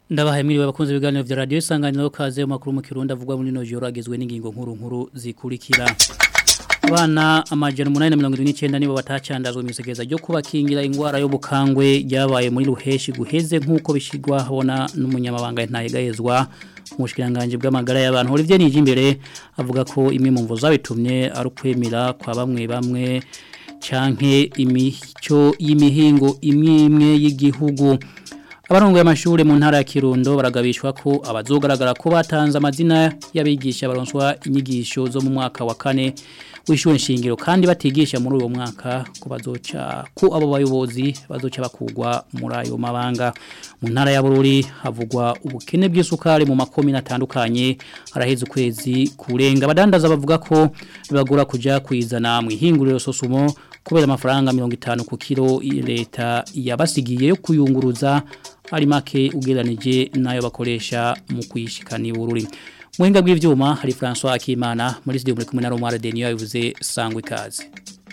Ndabahaye mwiriwe abakunzi ibiganiro vya radio isanganiro kaze mu makuru mu Kirundi avugwa muri no joro agizwe n'ingingo nkuru nkuru zikurikira. Abana amajana 829 nibo batacandazwe imisekeza ryo kubakingira ingwara yo bukangwe ryabaye muri ruheshi guheze nkuko bishigwa habona n'umunyamabanga ntayegayezwa umushikiranganje bw'amagara y'abantu Olivier Nijimbere avuga ko imwe mu mvo zabitumye ari ukwemera kwa bamwe bamwe canke imico y'imihingo imwe imwe y'igihugu Abarongo y'amashure mu ntara ya Kirundo baragabishwa ko abazogaragara ko batanze amazina y'abigisha baronswa inyigisho zo mu mwaka wa kane w'ishure nshingiro kandi batigisha muri uwo mwaka ko bazoca ko abo bayobozi bazoca bakugwa muri ayo mabanga mu ntara ya Bururi havugwa ubukene bw'isukari mu makomi natandukanye araheze ukwezi kurenga abadandaza bavuga ko bibagora kuja kwizana mu ihinguriro sosumo kubera amafaranga 50 ku kilo leta yabasigiye yo kuyunguruza ari make ugeranije nayo bakoresha mu kwishikana ibururi muhinga bw'ivyuma hari François Akimana muri studio muri kumwe na Romare Denio yavuze sangwe kaze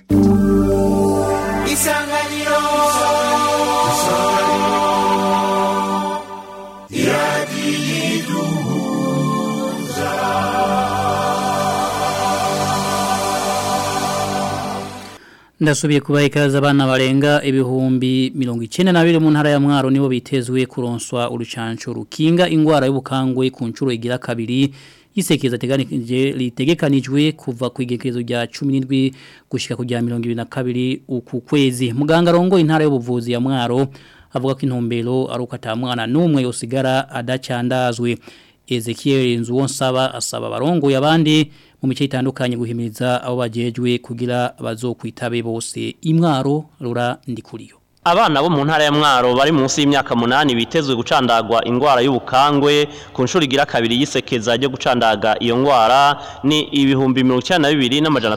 Isanganiro Ndasubiye kubaha ikaze abana barenga ibihumbi mirongo icenda na bibiri mu ntara ya Mwaro nibo bitezwe kuronswa urucanco rukinga ingwara y'ubukangwe ku ncuro igira kabiri yisekeza teganije litegekanijwe kuva ku igekezo rya 17 gushika kujya 22 uku kwezi muganga rongo intara y'ubuvuzi ya Mwaro avuga ko intumbero ari uko atamwana numwe yosigara adacandazwe Ezekiel Nzuwonsaba asaba barongo abandi mu mice itandukanye guhimiriza abo bajejwe kugira bazokwitabe bose imwaro rura ndikuriyo Abana bo mu ntara ya Mwaro bari munsi y'imyaka munani bitezwe gucandagwa ingwara y'ubukangwe ku nshuro igira kabiri yisekeza ryo gucandaga iyo ngwara ni ibihumbi 92 n'amajana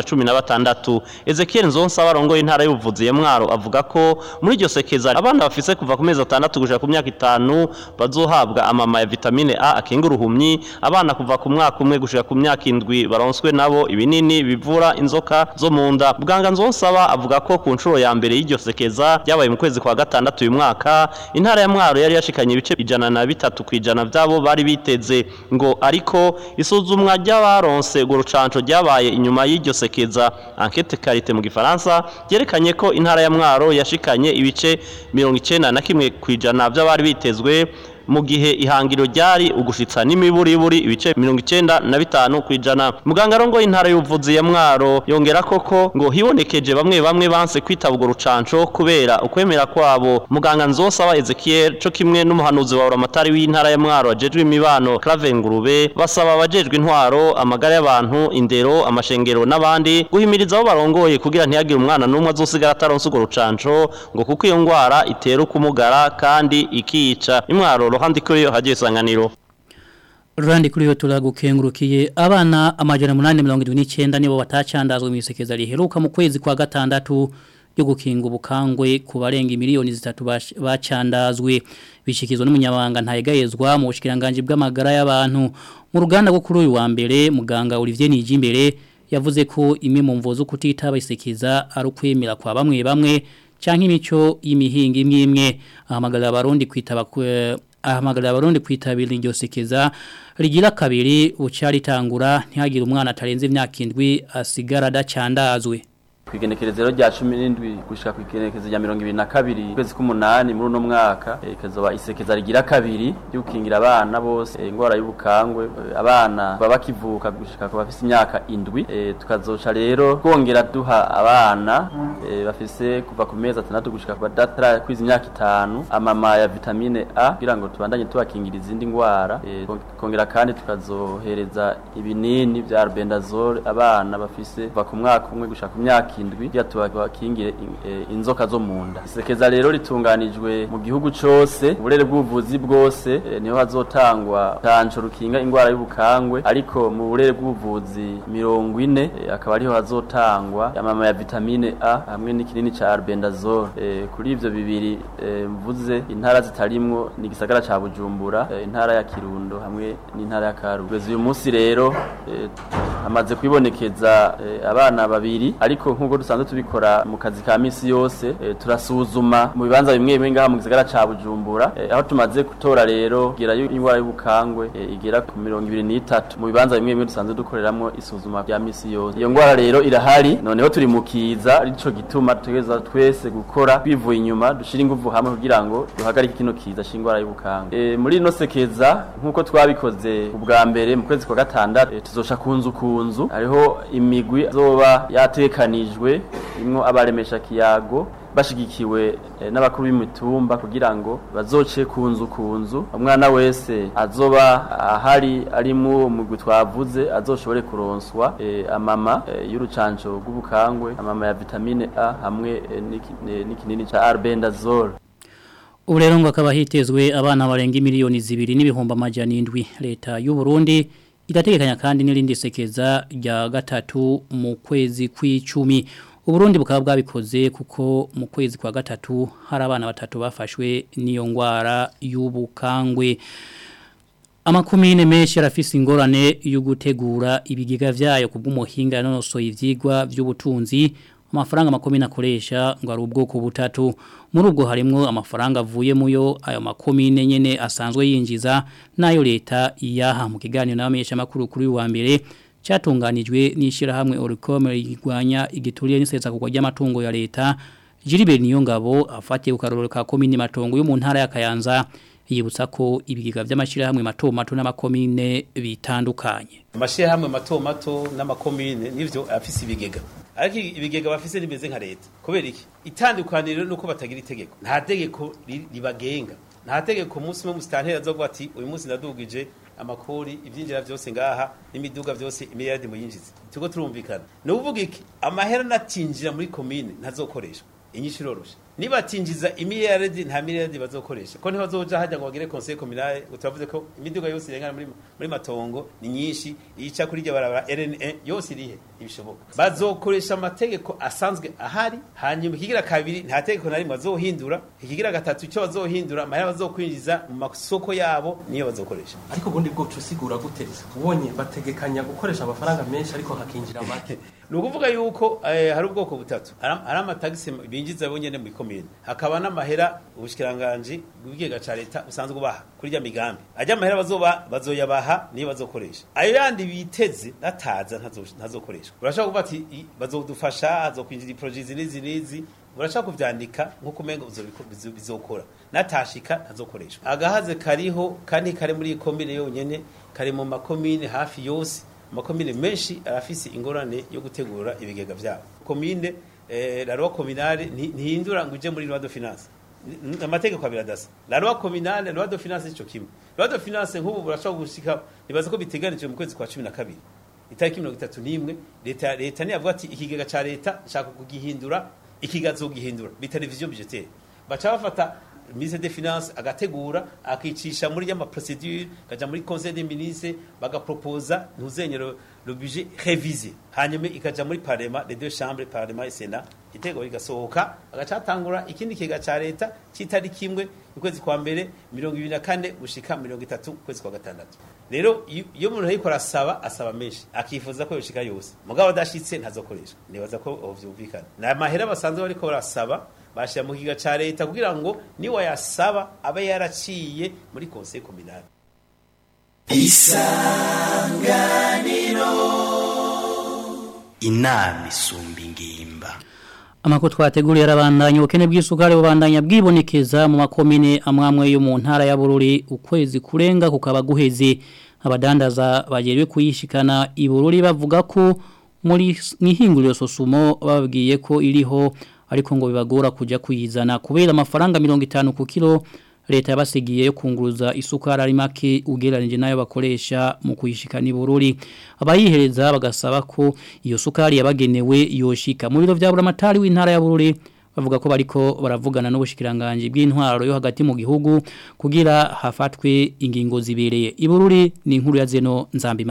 616 Ezekiel Nzonsa barongo y'intara y'ubuvuzi ya Mwaro avuga ko muri iryo sekeza abana bafise kuva ku mezi 6 gushika ku myaka 5 bazohabwa amama ya vitamine A akinga uruhumyi abana kuva ku mwaka umwe gushika ku myaka 7 baronswe nabo ibinini bivura inzoka zo mu nda Buganga Nzonsaba avuga ko ku nshuro ya mbere y'iryo sekeza byabaye mu kwezi kwa gatandatu uyu mwaka intara ya Mwaro yari yashikanye ibice ijana na bitatu kwijana byabo bari biteze ngo ariko isuzumwa ry'abaronse go rucanco ryabaye inyuma y'iryo sekeza enquête qualité mu gifaransa yerekanye ko intara ya Mwaro yashikanye ibice 91 kwijana by'abari bitezwe mu gihe ihangiro ryari ugushitsa n'imiburiburi ibice 95 kwijana muganga rongo intara y'ubuvuzi ya Mwaro yongera koko ngo hibonekeje bamwe bamwe banse kwitabwa rucanco kubera ukwemera kwabo muganga nzosaba Ezekiel co kimwe n'umuhanuzi wa Uramatari w'intara ya Mwaro ajejwe imibano Clavengurube basaba abajejwe intwaro amagara y'abantu indero amashengero n'abandi guhimiriza abo barongoye kugira ntiyagire umwana n'umwe azosigara ataronse urwo rucanco ngo kuko iyo ngwara itera kumugara kandi ikica imwaro ruhandi kuri yo hagiye isanganiro Rurandi kuri yo turagukengurukiye abana amajana 879 nibo batacandazwe mu isekeza riheruka mu kwezi kwa gatandatu yo gukinga ubukangwe ku barenga miliyoni zitatu bacandazwe bishikizwa n'umunyabanga ntayegayezwa mu bushikiranganje bw'amagara y'abantu mu ruganda rwo kuri uyu wa mbere muganga Olivier Nijimbere yavuze ko imwe mu mvo zo kutitaba isekeza ari ukwemera kwa bamwe bamwe canke imico y'imihinga imwe imwe ahamagarira abarundi kwitaba ahamagarira abarundi kwitabira iryo sekeza rigira kabiri uca ritangura ntihagire umwana atarenze imyaka indwi asigara adacandazwe kwigenekerezero rya 17 gushika kwigenekerezo rya 22 kwezi k'umunani muri uno mwaka ikazoba isekeza rigira kabiri yukingira abana bose ingwara y'ubukangwe abana baba bakivuka gushika ku bafise imyaka indwi tukazoca rero kongera duha abana bafise kuva ku mezi atandatu gushika ku badatara kwiza imyaka itanu amama ya vitamine A kugira ngo tubandanye tubakingira izindi ngwara kongera kandi tukazohereza ibinini vya albendazole abana bafise kuva ku mwaka umwe gushika ku myaka indwi ya tubakingire inzoka zo munda isekeza rero ritunganijwe mu gihugu cose uburere bw'ubuvuzi bwose niho hazotangwa tanco rukinga ingwara y'ubukangwe ariko mu burere bw'ubuvuzi mirongo ine akaba ariho hazotangwa amama ya vitamine A hamwe n'ikinini ca albendazole kuri ivyo bibiri mvuze intara zitarimwo ni gisagara ca Bujumbura intara ya Kirundo hamwe n'intara ya Karugu uyu munsi rero hamaze kwibonekeza abana babiri ariko nk'uko nk'uko dusanzwe tubikora mu kazi ka misi yose e, turasuzuma mu bibanza bimwe bimwe ngaha mu gisagara ca Bujumbura e, aho tumaze gutora rero gira y'ingwara y'ubukangwe e, igera ku mirongo ibiri n'itatu mu bibanza bimwe bimwe dusanzwe dukoreramwo isuzuma rya misi yose iyo ngwara rero irahari noneho turi mu kiza arico gituma tutegereza twese gukora twivuye inyuma dushira inguvu hamwe kugira ngo duhagarike kino kiza c'ingwara y'ubukangwe e, muri ino sekeza nk'uko twabikoze ubwa mbere mu kwezi kwa gatandatu e, tuzosha kunzu kunzu hariho imigwi zoba yatekanijwe imwo abaremesha kiyago bashigikiwe e, n'abakuru b'imitumba kugira ngo bazoce kunzu kunzu umwana wese azoba ahari ari mu mugwi twavuze azoshobore kuronswa e, amama e, y'urucanco rw'ubukangwe amama ya vitamine A hamwe e, n'ikinini ca Albendazole Ubu rero ngo akaba hitezwe abana barenga miliyoni zibiri n'ibihumbi amajana indwi leta y'u Burundi irategekanya kandi n'irindi sekeza rya gatatu mu kwezi kw'icumi Uburundi bukaba bwabikoze kuko mu kwezi kwa gatatu hari abana batatu bafashwe n'iyo ngwara y'ubukangwe amakumine menshi arafise ingorane yo gutegura ibigega vyayo kubw'umuhinga nonosoye ivyigwa vy'ubutunzi amafaranga makomine akoresha ngo ari ubwoko butatu muri ubwo harimo amafaranga avuye muyo ayo makomine nyene asanzwe yinjiza nayo leta iyaha mu kiganiro n'abamenyesha makuru kuri wa mbere cyatunganijwe n'ishirahamwe Oricom rigwanya igituriye n'isesa kugwa ry'amatungo ya leta Gilbert Niyongabo afatiye ukarorero ka komine matongo yo mu ntara ya Kayanza yibutsa ko ibigega by'amashirahamwe mato mato n'amakomine bitandukanye amashirahamwe mato mato n'amakomine nivyo afise ibigega ariko ibigega bafise rimeze nka leta kubera iki itandukaniro nuko batagira itegeko nta tegeko ribagenga nta tegeko umunsi umwe musitanteri azovuga ati uyu munsi ndadugije amakori ibyinjira byose ngaha n'imiduga byose imiliyardi muyinjize tuko turumvikana ni uvuga iki amahera natinjira muri komine ntazokoreshwa inyinshi iroroshe niba atinjiza imiliyardi nta miliyardi bazokoresha ko ntibazoja hajya ngo bagire conseil communal utavuze ko imiduga yose irengana muri muri matongo ni nyinshi ica kuri rya barabara RNA yose irihe ibishoboka bazokoresha amategeko asanzwe ahari hanyuma ikigira kabiri nta tegeko na rimwe bazohindura ikigira gatatu icyo bazohindura amahera bazokwinjiza mu masoko yabo niyo bazokoresha ariko ubundi bwo usigura gute ubonye bategekanya gukoresha amafaranga menshi ariko hakinjira make ni ukuvuga yuko eh, hari ubwoko butatu hari amatagisi binjiza bonyene mu komine hakaba n'amahera ubushikiranganje bw'igega ca leta usanzwe ubaha kuri rya migambi ajya amahera bazoba bazoyabaha niyo bazokoresha ayo yandi biteze nataza ntazokoreshwa urashaka kuvuga ati bazodufasha hazokwinjira iproje n'izi n'izi urashaka kuvyandika nk'uko umenga bizokora natashika ntazokoreshwa agahaze kariho kandi kari muri komine yonyene kari mu makomine hafi yose amakomine menshi arafise ingorane yo gutegura ibigega vyabo komine eh, la loi communale ntihindura ngo uje muri loi de finance amategeko abiradasa la loi communale loi de finance ico kimwe loi de finance nk'ubu burashobora gushika nibaza ko biteganijwe mu kwezi kwa 12 itariki 31 leta leta ni yavuga ati ikigega ca leta nshaka kugihindura ikigazo gihindura bi television budgetaire baca bafata ministre des finances agategura akicisha muri y'ama procedure kaja muri conseil des ministres bagaproposa ntuzenyero le budget révisé hanyuma ikaja muri parlement les deux chambres parlement et sénat itego rigasohoka agacatangura ikindi kiga ca leta kitari kimwe ukwezi kwa mbere 2024 gushika 30 kwezi kwa gatandatu rero iyo umuntu ariko arasaba asaba menshi akifuza ko yoshika yose mugabo adashitse ntazokoresha nibaza ko vyumvikana na mahera basanzwe bariko barasaba bashira mu kiga ca leta kugira ngo ni wayasaba abe yaraciye muri conseil communal isanganiro inama isumba ingimba Amako twateguriye arabandanya ubukene bw'isukari bubandanya bwibonekeza mu makomine amwamwe yo mu ntara ya Bururi ukwezi kurenga kukaba guheze abadandaza bagerwe kuyishikana i Bururi bavuga ko muri mwihinguriro sosumo babwiye ko iriho ariko ngo bibagora kujya kuyizana kubera amafaranga 50 ku kilo leta yabasigiye yo kunguruza isukari ari make ugereranije nayo bakoresha mu kuyishikana ibururi abayihereza bagasaba ko iyo sukari yabagenewe yoshika mu biro bya buramatari w'intara ya bururi bavuga ko bariko baravugana n'ubushikiranganje bw'intwaro yo hagati mu gihugu kugira hafatwe ingingo zibereye ibururi ni inkuru ya zeno nzambimana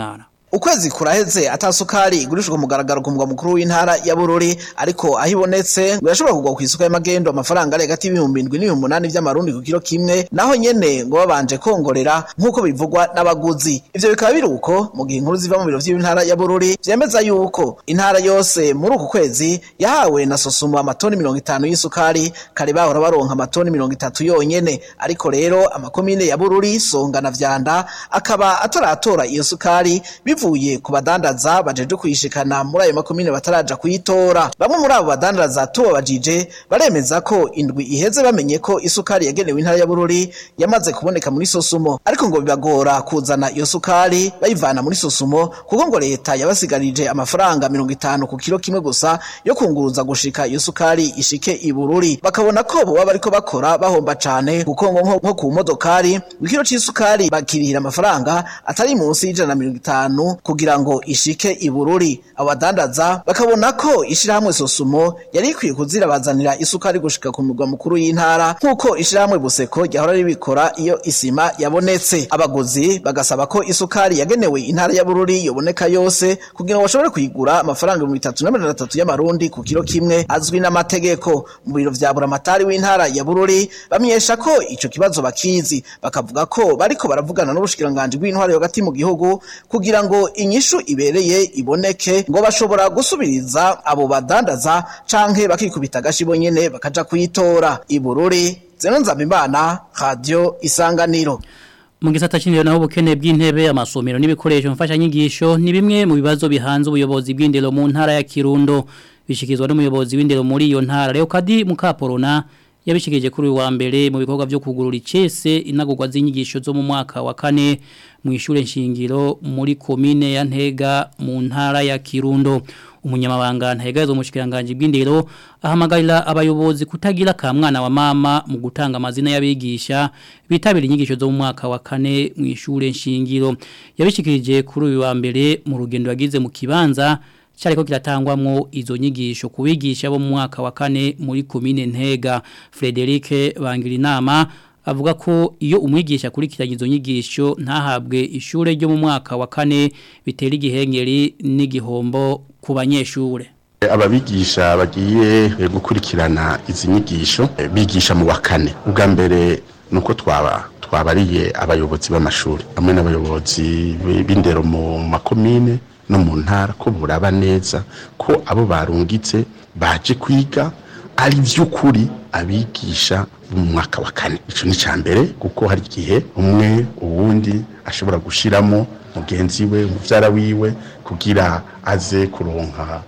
Ukwezi kuraheze atasukari igurishwa ku mugaragaro ku mugwa mukuru w'intara ya Bururi ariko aho ibonetse ngo yashobora kugwa ku isoko y'amagendo amafaranga ari hagati y'ibihumbi indwi n'ibihumbi umunani vy'amarundi ku kilo kimwe naho nyene ngo babanje kongorera nk'uko bivugwa n'abaguzi ivyo bikaba biri uko mu gihe inkuru ziva mu biro vy'intara ya Bururi vyemeza yuko intara yose muri uku kwezi yahawe na Sosumo amatoni mirongo itanu y'isukari kare bahora baronka amatoni mirongo itatu yonyene ariko rero amakomine ya Bururi Songa na Vyanda akaba ataratora iyo sukari bivuye ku badandaza bajeje kuyishikana muri ayo makomine bataraja kuyitora bamwe muri abo badandaza tubabajije baremeza ko indwi iheze bamenye ko isukari yagenewe intara ya Bururi yamaze kuboneka muri Sosumo ariko ngo bibagora kuzana iyo sukari bayivana muri Sosumo kuko ngo leta yabasigarije amafaranga mirongo itanu ku kilo kimwe gusa yo kunguruza gushika iyo sukari ishike i Bururi bakabona ko boba bariko bakora bahomba cane kuko ngo nko ku modokari ikiro c'isukari bakirihira amafaranga atari munsi y'ijana na mirongo itanu kugira ngo ishike i Bururi abadandaza bakabona ko ishirahamwe Sosumo yari ikwiye kuzirabazanira isukari gushika ku murwa mukuru y'intara nk'uko ishirahamwe Buseko ryahora ribikora iyo isima yabonetse abaguzi bagasaba ko isukari yagenewe intara ya Bururi yoboneka yose kugira ngo bashobore kuyigura amafaranga ibihumbi bitatu na mirongo itatu y'amarundi ku kilo kimwe azwi n'amategeko mu biro vya buramatari w'intara ya Bururi bamenyesha ko ico kibazo bakizi bakavuga ko bariko baravugana n'ubushikiranganji bw'intwaro hagati mu gihugu kugira ngo inyishu ibereye iboneke ngo bashobora gusubiriza abo badandaza canke bakikubita agashibo nyene bakaja kuyitora ibururi zeno nzabimana radio isanganiro mu gisata cy'indero naho ubukene bw'intebe amasomero n'ibikoresho mfashanyigisho ni bimwe mu bibazo bihanze ubuyobozi bw'indero mu ntara ya Kirundo bishikizwa n'umuyobozi w'indero muri iyo ntara Leo Kadi Mukaporona yabishikije kuri wa mbere mu bikorwa byo kugurura icese inagurwa z'inyigisho zo mu mwaka wa kane mu ishure nshingiro muri komine ya Ntega mu ntara ya Kirundo umunyamabanga ntahegazwe mu shikiranganje bw'indero ahamagarira abayobozi kutagira ka mwana wa mama mu gutanga amazina y'abigisha bitabira inyigisho zo mu mwaka wa kane mu ishure nshingiro yabishikirije kuri uyu wa mbere mu rugendo yagize mu kibanza cyariko kiratangwamwo izo nyigisho kubigisha bo mu mwaka wa kane muri komine Ntega Frederic Bangirinama avuga ko iyo umwigisha kurikiranye izo nyigisho ntahabwe ishure ryo mu mwaka wa kane bitera igihengeri n'igihombo ku banyeshure ababigisha bagiye gukurikirana izi nyigisho bigisha mu wa kane ubwa mbere nuko twaba twabariye abayobozi b'amashuri hamwe n'abayobozi b'indero mu makomine no mu ntara ko buraba neza ko abo barungitse baje kwiga ari by'ukuri abigisha mu mwaka wa kane icyo ni cya mbere kuko hari igihe umwe uwundi ashobora gushyiramo mugenzi we umubyara wiwe kugira aze kuronka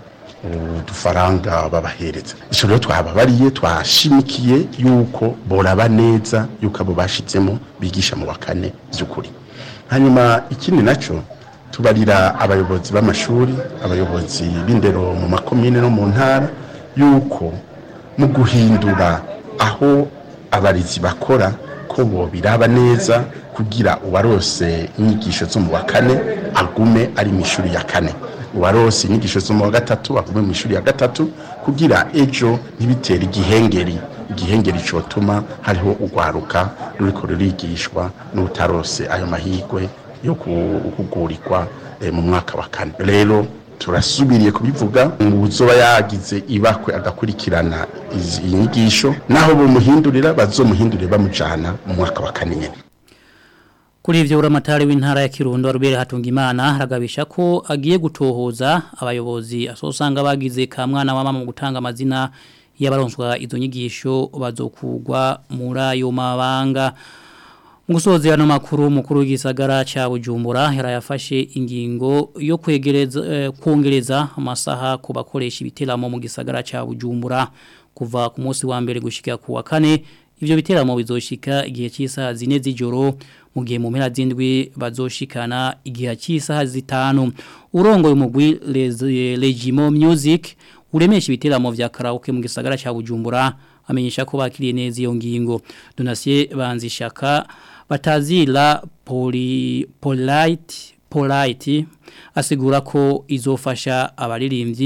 udufaranga babahereza icyo rero twababariye twashimikiye yuko boraba neza yuko abo bashyizemo bigisha mu wa kane by'ukuri hanyuma ikindi nacyo tubarira abayobozi b'amashuri abayobozi b'indero mu makomine no mu ntara yuko mu guhindura aho abarizi bakora ko bo biraba neza kugira uwarose inyigisho zo mu wa kane agume ari mu ishuri ya kane uwarose inyigisho zo mu wa gatatu agume mu ishuri ya gatatu kugira ejo ntibitere igihengeri igihengeri cyotuma hariho urwaruka ruriko rurigishwa n'utarose ayo mahirwe yo kugurirwa mu mwaka wa kane rero turasubiriye kubivuga ngo uzoba yagize ibakwe agakurikirana izi nyigisho naho bumuhindurira bazomuhindurire bamujana mu mwaka wa kane nyene Kuri ivyo uramatari w'intara ya Kirundo Rubere Hatungimana haragabisha ko agiye gutohoza abayobozi asosanga bagize ka mwana wa mama mu gutanga amazina y'abaronswa izo nyigisho bazokugwa muri ayo mabanga mu gusoza ano makuru mukuru w'igisagara ca Bujumbura yarayafashe ingingo yo kwegereza eh, kongereza amasaha ku bakoresha ibiteramo mu gisagara ca Bujumbura kuva ku munsi wa mbere gushika ku wa kane ivyo biteramo bizoshika igihe cy'isaha zine z'ijoro mu gihe mu mpera z'indwi bazoshikana igihe cy'isaha zitanu urongoye umugwi Legimo Music uremesha ibiteramo vya karaoke mu gisagara ca Bujumbura amenyesha ko bakiriye neza iyo ngingo Donatien Banzishaka batazira poli polite polite asigura ko izofasha abaririmbyi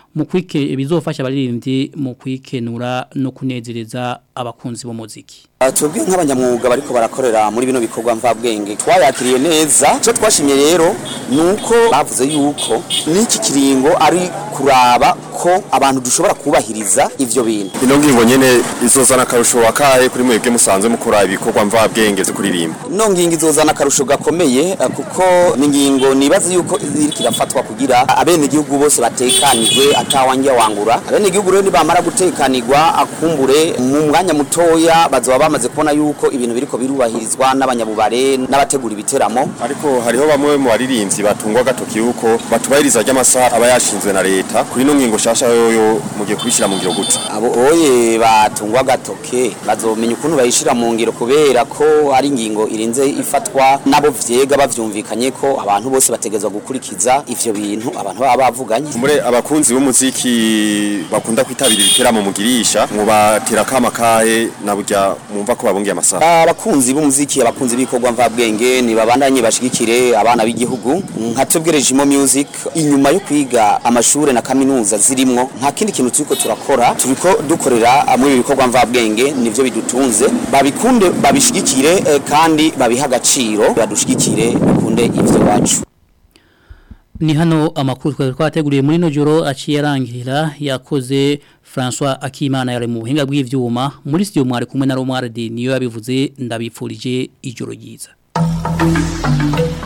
mu kwike bizofasha abaririmbyi mu kwikenura no kunezereza abakunzi b'umuziki twebwe nk'abanyamwuga bariko barakorera muri bino bikorwa mvabwenge twayakiriye neza icyo twashimye rero ni uko bavuze yuko n'iki kiringo ari kuraba ko abantu dushobora kubahiriza ivyo bintu ino ngingo nyene izozana akarusho wakahe kuri mwebwe musanzwe mukora ibikorwa mvabwenge zo kuririmba ino ngingo izozana akarusho gakomeye eh, kuko ni ngingo nibaza yuko iriko irafatwa kugira abene igihugu bose batekanirwe atawangiye wangura abene igihugu rero nibamara gutekanirwa akumbure mu mwanya mutoya bazoba bamaze kubona yuko ibintu biriko birubahirizwa n'abanyabubare n'abategura ibiteramo ariko hariho bamwe mu baririmbyi batungwa gatoki yuko batubahiriza ry'amasaha aba yashinzwe na leta kuri ino ngingo shasha yoyo mugiye kubishira mu ngiro gute abo oye batungwa gatoke bazomenya ukuntu bayishira mu ngiro kubera ko ari ingingo irinze ifatwa nabo vyega bavyumvikanye ko abantu bose bategezwa gukurikiza ivyo bintu abantu baba bavuganye muri abakunzi b'umuziki bakunda kwitabira ibiteramo mugirisha mubatera kama kahe na burya mwumva ko babungiye amasaha abakunzi b'umuziki abakunzi b'ikorwa mvabwenge ni babandanye bashigikire abana b'igihugu nka twebwe Regimo Music inyuma yo kwiga amashure na kaminuza zirimwo nta kindi kintu turiko turakora turiko dukorera muri ibi bikorwa mvabwenge nivyo bidutunze babikunde babishigikire eh, kandi babiha agaciro badushigikire bikunde ivyo wacu ni hano amakuru twari twateguriye muri no joro aciye arangira yakoze François Akimana yari mu buhinga bw'ivyuma muri studio mwari kumwe na Romuald niyo yabivuze ndabipfurije ijoro ryiza